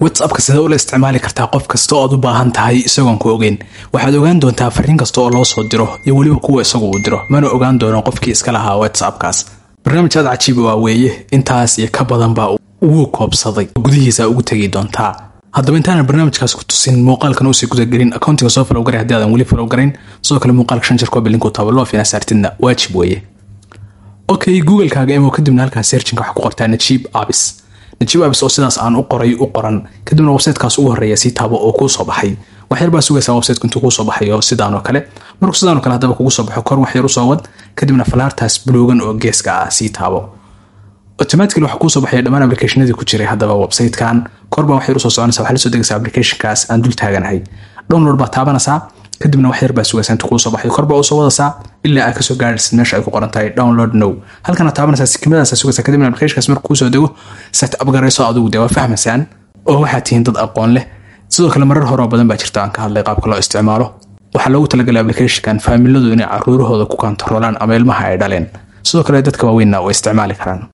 whatsappka sidee ula isticmaali kartaa qof kasta oo aad u baahan tahay isagoon ku ogeyn waxaad ogaan doontaa fariin kasta oo loo soo diro iyo weliba kuwa isagu uu diro mana ogaan doono qofkii iska lahaa whatsappkaas barnaamij aad cajiiba waa weeye intaas iyo ka badan baa ugu koobsaday gudihiisa ugu tegi doontaa haddaba intaanan barnaamijkaas ku tusin muuqaalkan uusii gudagelin akoontiga soo falow garay haddii aadan weli falow garayn sidoo kale muuqaalka shan jirkoo bilinku taabo loo fiina saartidna waajib weeye okay googlekaaga imo kadibna halkaas searchinka waxaa ku qortaa najiib abis najiib abis oo sidaas aan u qoray u qoran kadibna websitekaas ugu horeeya sii taabo oo kuu soo baxay waxyar baa sugaysaa websiteku intuu kuu soo baxayo sidaan oo kale markuu sidaan oo kale haddaba kugu soo baxo kor waxyar usoo wad kadibna falaartaas buloogan oo geeska ah sii taabo automatically waxaa kuusoo baxaya dhammaan applicationadii ku jiray haddaba websitekan korbaa waxyar usoo soconaysa waxaa la soo degaysaa applicationkaas aan dul taaganahay download baa taabanaysaa kadibna waxyar baa sugaysaa intuu kuusoo baxayo korbaa usoo wadaysaa ilaa aad kasoo gaaraysid meesha ay ku qoran tahay download now halkana taabanaysaa sikimadaasa sugaysaa kadibna applicationkaas markuu kuusoo dego set up garayso adigu dee waa fahmaysaan oo waxaad tihiin dad aqoon leh sidoo kale marar horoo badan baa jirta aan ka hadlay qaabka loo isticmaalo waxaa loogu talagalay applicationkan faamiladu inay caruurahooda ku kontaroolaan ama ilmaha ay dhaleen sidoo kale dadka waaweynna way isticmaali karaan